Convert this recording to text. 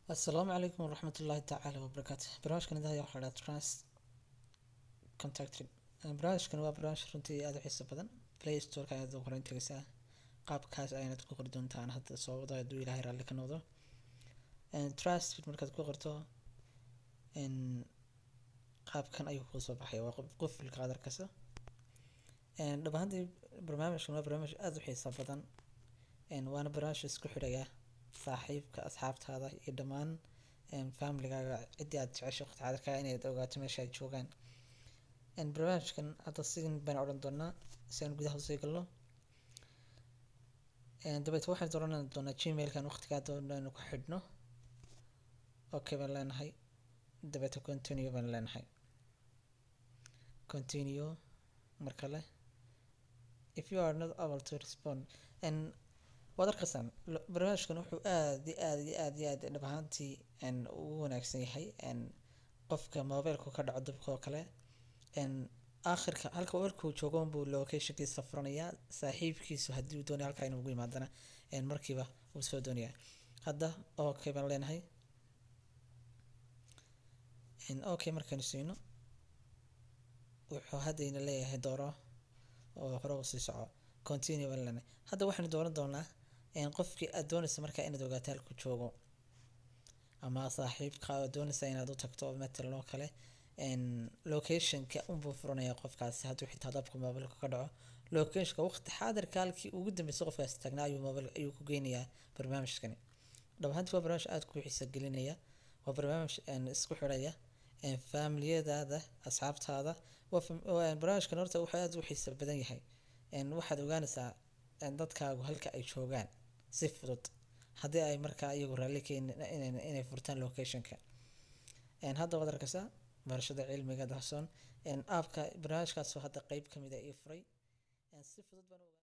asalaamu calaykum waraxmat ullaahi tacaala wabarakaatu barnaamijkan idaha waxaa dhaha trans contacted barnaamijkan waa barnaamij runtii aada u xiiso badan play storeka ayaad ugu qoran tegaysaa qaabkaas ayaanad ku qori doontaan hadda soo wado hadduu ilaahay raalli ka noqdo trust markaad ku qorto qaabkan ayuu kuu soo baxaya waa qofilka aad arkaysa dhab ahaantii barnaamijkan waa barnaamij aada u xiiso badan waana barnaamij isku xidhaya saaxiibka asxaabtaada iyo dhammaan familigaaga ciddii aad jeceshay waqti xaadirkaa inayd ogaato meesha ay joogaan barnaamijkan hadda sidan baan odhan doonaa si aan gudaha usii galno dabeet waxaan dooran doonaa gmailkan waqtigaa doonaynu ku xidhno okay baan leenahay dabeeta continue baan leenahay continue mar kale if you are not able to respond and waad arkaysaan barnaamijkan wuxuu aad iyo aad iyo aad iyo aad dhab ahaantii ugu wanaagsan yahay qofka mobilku ka dhaco dabka oo kale aakhirka halka markuu joogo unbuu locationkiisa furanayaa saaxiibkiisu haddii uu doonaya halkaa inuu ugu yimaadana markiiba uu soo doonayaa hadda okay baan leenahay okay markaynu siino wuxuu haddayna leeyahay dooro oo hore u sii soco continue baan leenahay hadda waxaynu dooran doonaa qofkii aad doonaysa markaa inaad ogaato halku joogo ama saaxiibka aad doonaysa inaad u tagto matalan oo kale locationka unbuu furanaya qofkaasi hadduu xitaa dabka mobilka ka dhaco locationka waqti xaadirka halkii ugu dambeysay qofkaasi taagnaa ayuu mobil ayuu ku geynayaa barnaamijkani dhab ahaantii waa barnaamij aada ku xiisa gelinaya waa barnaamij isku xidhaya familiyadaada asxaabtaada barnaamijkan horta wuxuu aada u xiisa badan yahay waxaad ogaanaysaa dadkaagu halka ay joogaan si fudud haddii ay markaa iyagu raalli keenin inay furtaan locationka hadda waad arkaysaa barashada cilmiga dahsoon aabka barnaamijkaasoo hadda qeyb kamid a ii furay si fudud baan